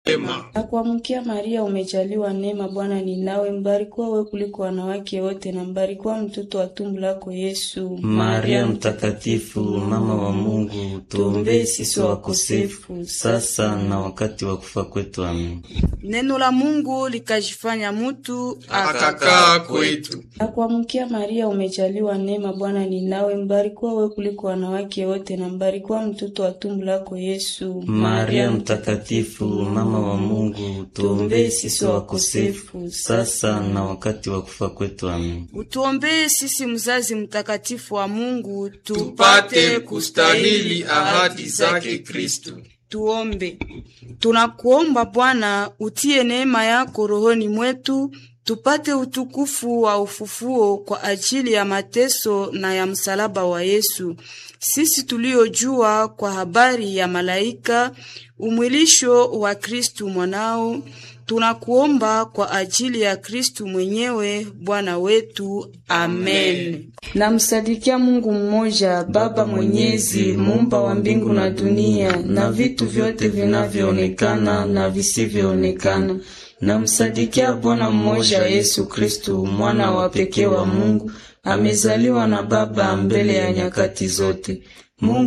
Ema. Na kuamkia Maria, umejaliwa neema, Bwana ni nawe, mbarikiwa wewe kuliko wanawake wote, na mbarikiwa mtoto wa tumbo lako Yesu. Maria Mtakatifu, mama wa Mungu, tuombee sisi wakosefu sasa na wakati wa kufa kwetu. Amen. Neno la Mungu likajifanya mutu Akakaa kwetu. Na kuamkia Maria, umejaliwa neema, Bwana ni nawe, mbarikiwa wewe kuliko wanawake wote, na mbarikiwa mtoto wa tumbo lako Yesu. Maria Mtakatifu, mama wa Mungu, tuombee sisi wakosefu sasa na wakati wa kufa kwetu. Amen. utuombee sisi, mzazi mtakatifu wa Mungu, Tupate kustahili ahadi zake Kristo. Tuombe. Tunakuomba Bwana, utie neema yako rohoni mwetu, tupate utukufu wa ufufuo kwa ajili ya mateso na ya msalaba wa Yesu, sisi tuliojua kwa habari ya malaika umwilisho wa Kristu mwanao. Tunakuomba kwa ajili ya Kristu mwenyewe Bwana wetu. Amen. Namsadikia Mungu mmoja, Baba Mwenyezi, muumba wa mbingu na dunia na vitu vyote vinavyoonekana na visivyoonekana. Namsadikia Bwana mmoja, Yesu Kristu, mwana wa pekee wa Mungu, amezaliwa na Baba mbele ya nyakati zote. Mungu